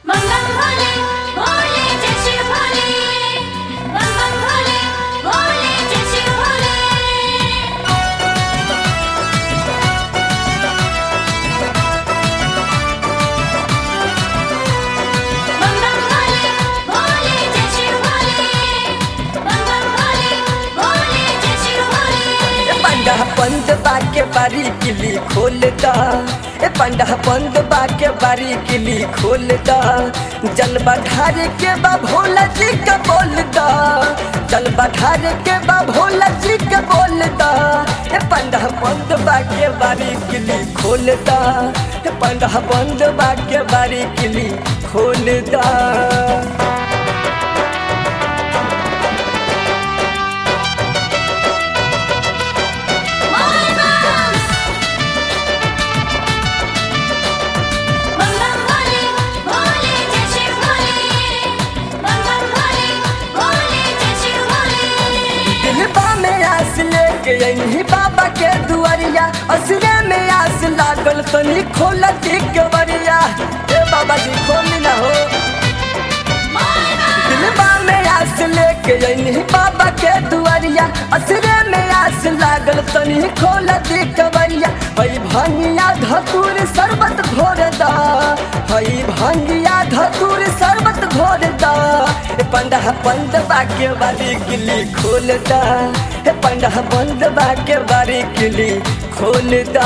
मंगल भोले भोले जय शिव भोले मंगल भोले भोले जय शिव भोले मंगल भोले भोले जय शिव भोले मंगल भोले भोले जय शिव भोले ए पंडा बंद बाके बारी किली खोल दा ए पंडा बंद बाके बारी किली खोल दा जल बढ़ार के बा भोला जी का बोल दा जल बढ़ार के बा भोला जी का बोल दा ए पंडा बंद बाके बारी किली खोल दा ए पंडा बंद बाके बारी किली खोल दा मंगल भोले भोले जय शिव भोले मंगल भोले भोले जय शिव भोले दिलबा में आस लेके यही बाबा के दुआरिया असरे में आस लागल तनी खोल के बरिया ए बाबा जी खोली ना हो दिलबा में आस लेके यही बाबा के दुआरिया असरे में आस लागल तनी खोल के बरिया हई भंगिया धतूर शरबत घोर दा हई भंगिया धतूर शरबत घोर दा ए पंडा बंद बाके वाली किली खोल दा ए पंडा बंद बाके वाली किली खोल दा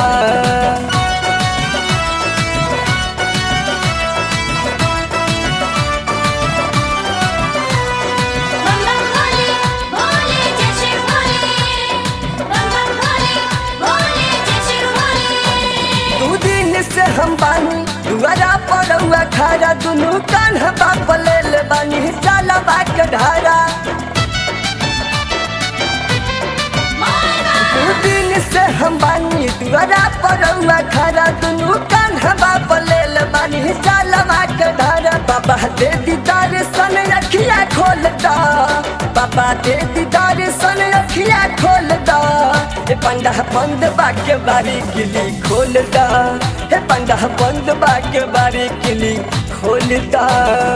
मंगल भोले भोले जय शिव भोले मंगल भोले भोले जय शिव भोले दू दिन से हम बानी दुआरा पड़ुआ खारा दुनू कान्हा बाप ले ले बानी जाला बाक ढारा दू दिन से हम बानी दुआरा पड़ुआ खारा दुनू कान्हा बाप ले ले बानी जाला बाक ढारा बाबा दे दीदार सन अखिया खोल दा बाबा दे दीदार सन अखिया खोल दा ए पंडा बंद बाके बारी किली खोल दा ए पंडा बंद बाके बारी किली खोल दा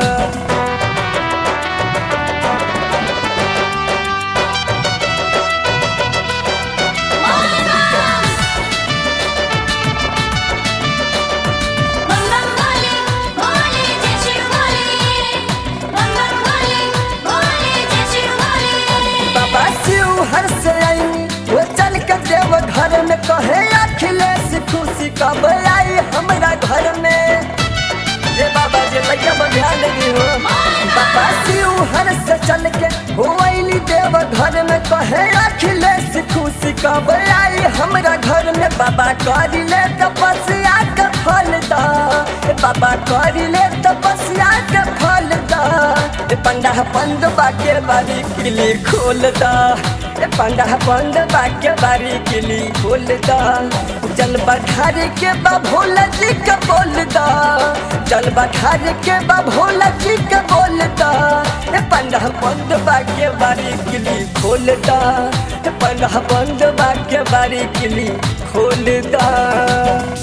मंगल भोले भोले जय शिव भोले मंगल भोले भोले जय शिव भोले बाबा शिव हर से आईनी वो चल के देव घर में कहे अखिलेश खुशी कब आई हमरा घर में ये बाबा जी लैया पर ध्यान दी हो बाबा शिव हर से चल के हो आईली देव घर में कहे अखिलेश खुशी कब आई हमरा घर में बाबा करी ले तपस्या के फल दा ए बाबा करी ले तपस्या के फल दा ए पंडा बंद बाके बारी किली खोल दा ए पंडा बंद बाके बारी किली खोल दा जल बढ़ार के बा भोला जी के बोल दा जल बढ़ार के बा भोला जी के बोल दा ए पंडा बंद बाके बारी किली खोल दा ए पंडा बंद बाके बारी किली खोल दा